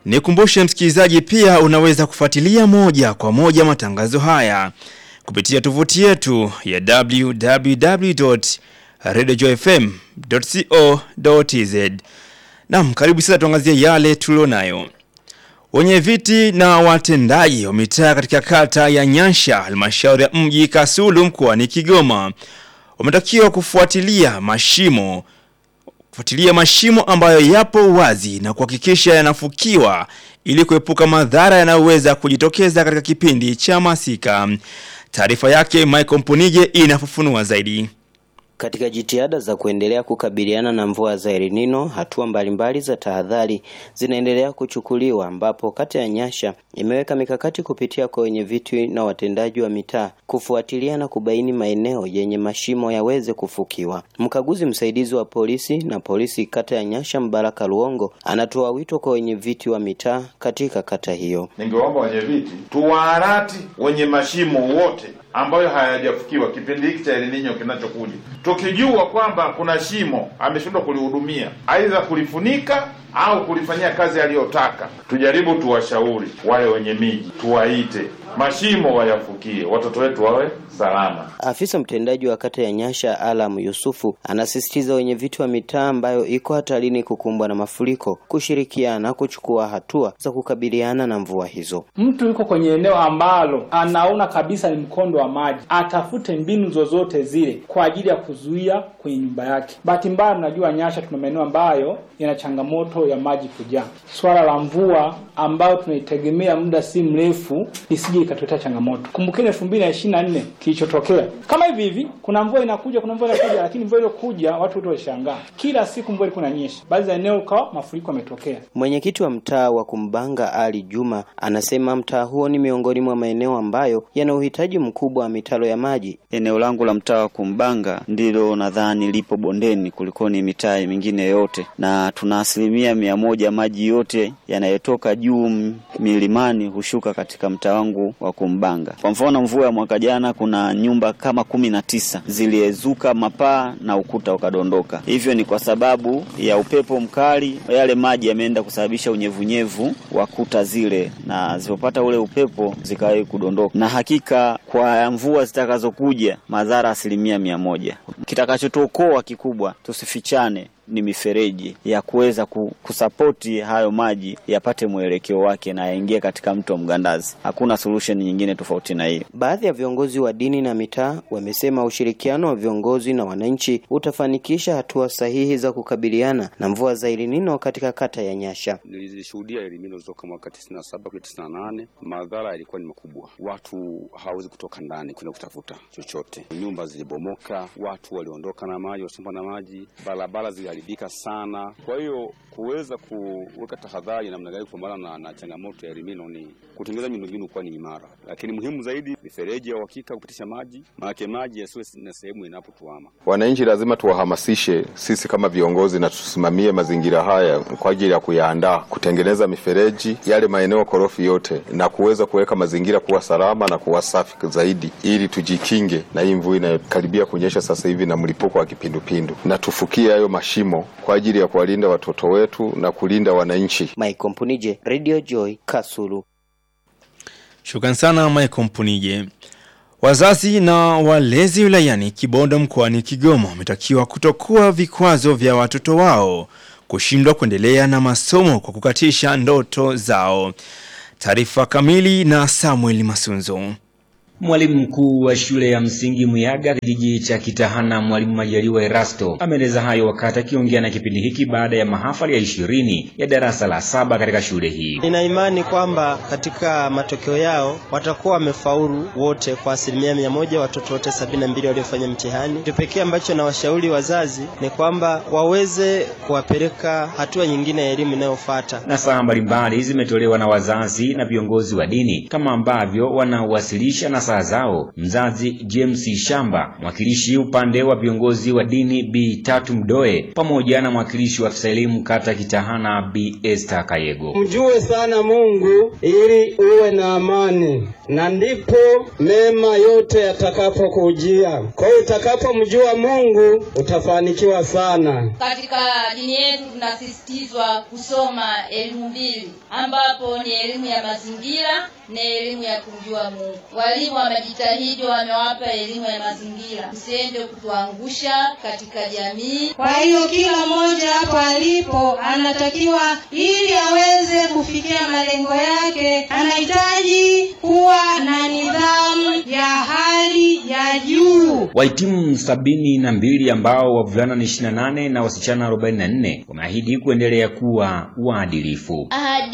Nikumbushe msikilizaji, pia unaweza kufuatilia moja kwa moja matangazo haya kupitia tovuti yetu ya www.radiojoyfm.co.tz. Naam, karibu sasa tuangazie yale tulionayo. Wenye viti na watendaji wa mitaa katika kata ya Nyansha, halmashauri ya mji Kasulu mkoani Kigoma wametakiwa kufuatilia mashimo kufuatilia mashimo ambayo yapo wazi na kuhakikisha yanafukiwa ili kuepuka madhara yanayoweza kujitokeza katika kipindi cha masika. Taarifa yake Michael Mpunije inafafanua zaidi. Katika jitihada za kuendelea kukabiliana na mvua za El Nino, hatua mbalimbali za tahadhari zinaendelea kuchukuliwa, ambapo kata ya Nyasha imeweka mikakati kupitia kwa wenye viti na watendaji wa mitaa kufuatilia na kubaini maeneo yenye mashimo yaweze kufukiwa. Mkaguzi msaidizi wa polisi na polisi kata ya Nyasha, Mbaraka Luongo, anatoa wito kwa wenye viti wa mitaa katika kata hiyo. Ningeomba wenye viti tuwaarati wenye mashimo wote ambayo hayajafukiwa kipindi hiki cha El Nino kinachokuja, tukijua kwamba kuna shimo ameshindwa kulihudumia, aidha kulifunika au kulifanyia kazi aliyotaka, tujaribu tuwashauri wale wenye miji, tuwaite mashimo wayafukie, watoto wetu wawe salama. Afisa mtendaji wa kata ya Nyasha Alam Yusufu anasisitiza wenye viti wa mitaa ambayo iko hatarini kukumbwa na mafuriko kushirikiana kuchukua hatua za kukabiliana na mvua hizo. Mtu yuko kwenye eneo ambalo anaona kabisa ni mkondo wa maji, atafute mbinu zozote zile kwa ajili ya kuzuia kwenye nyumba yake. Bahati mbaya, tunajua Nyasha tuna maeneo ambayo yana changamoto ya maji kujaa. Swala la mvua ambayo tunaitegemea muda si mrefu isije ikatuletea changamoto. Kumbukeni elfu mbili na ishirini na nne kilichotokea kama hivi hivi, kuna mvua inakuja, kuna mvua inakuja, lakini mvua iliyokuja watu wote walishangaa. Kila siku mvua ilikuwa inanyesha, baadhi ya eneo ukawa mafuriko yametokea. Mwenyekiti wa mtaa wa Kumbanga Ali Juma anasema mtaa huo ni miongoni mwa maeneo ambayo yana uhitaji mkubwa wa mitaro ya maji. Eneo langu la mtaa wa Kumbanga ndilo nadhani lipo bondeni kuliko ni mitaa mingine yote, na tuna asilimia mia moja maji yote yanayotoka juu milimani hushuka katika mtaa wangu wa Kumbanga. Kwa mfano, mvua ya mwaka jana kuna nyumba kama kumi na tisa ziliezuka mapaa na ukuta ukadondoka. Hivyo ni kwa sababu ya upepo mkali, yale maji yameenda kusababisha unyevunyevu wa kuta zile, na zilipopata ule upepo zikawahi kudondoka. Na hakika kwa mvua zitakazokuja, madhara asilimia mia moja. Kitakachotuokoa kikubwa, tusifichane ni mifereji ya kuweza kusapoti hayo maji yapate mwelekeo wake na yaingie katika mto Mgandazi. Hakuna solution nyingine tofauti na hiyo. Baadhi ya viongozi wa dini na mitaa wamesema ushirikiano wa viongozi na wananchi utafanikisha hatua sahihi za kukabiliana na mvua za El Nino katika kata ya Nyasha. Nilishuhudia El Nino toka mwaka tisini na saba hadi tisini na nane. Madhara yalikuwa ni makubwa, watu hawawezi kutoka ndani kwenda kutafuta chochote, nyumba zilibomoka, watu waliondoka na maji, wasomba na maji, barabara zili haribika sana. Kwa hiyo kuweza kuweka tahadhari namna gani kupambana na, na changamoto ya El Nino ni kutengeneza miundombinu kuwa ni imara, lakini muhimu zaidi mifereji ya uhakika kupitisha maji, maanake maji yasiwe na sehemu inapotuama. Wananchi lazima tuwahamasishe sisi kama viongozi na tusimamie mazingira haya kwa ajili ya kuyaandaa, kutengeneza mifereji yale maeneo korofi yote, na kuweza kuweka mazingira kuwa salama na kuwa safi zaidi, ili tujikinge na hii mvua inayokaribia kunyesha sasa hivi na mlipuko wa kipindupindu, na tufukie hayo mashimo kwa ajili ya kuwalinda watoto wetu na kulinda wananchi. Mike Mpunije, Radio Joy, Kasulu. Shukran sana Mike Mpunije. Wazazi na walezi wilayani Kibondo mkoani Kigoma wametakiwa kutokuwa vikwazo vya watoto wao kushindwa kuendelea na masomo kwa kukatisha ndoto zao. Taarifa kamili na Samuel Masunzo. Mwalimu mkuu wa shule ya msingi Muyaga kijiji cha Kitahana, mwalimu Majaliwa Erasto ameeleza hayo wakati akiongea na kipindi hiki baada ya mahafali ya ishirini ya darasa la saba katika shule hii. Nina imani kwamba katika matokeo yao watakuwa wamefaulu wote kwa asilimia mia moja, watoto wote sabini na mbili waliofanya mtihani. Kitu pekee ambacho nawashauri wazazi ni kwamba waweze kuwapeleka hatua nyingine ya elimu inayofuata. Nasaha mbalimbali zimetolewa na wazazi na viongozi wa dini kama ambavyo wanawasilisha na nasaha zao mzazi James Shamba, mwakilishi upande wa viongozi wa dini Bi Tatu Mdoe, pamoja na mwakilishi wa afisa elimu kata Kitahana Bi Esther Kayego. Mjue sana Mungu ili uwe na amani, na ndipo mema yote yatakapokujia. Kwa hiyo utakapomjua Mungu utafanikiwa sana. Katika dini yetu tunasisitizwa kusoma elimu mbili, ambapo ni elimu ya mazingira na elimu ya kumjua Mungu. Walimu wamejitahidi, wamewapa elimu ya mazingira, msiende kutuangusha katika jamii. Kwa hiyo kila mmoja hapo alipo anatakiwa, ili aweze kufikia malengo yake, anahitaji kuwa na nidhamu ya hali ya juu. Wahitimu sabini na mbili ambao wavulana ni 28 na wasichana 44 wameahidi kuendelea kuwa waadilifu. Ahadi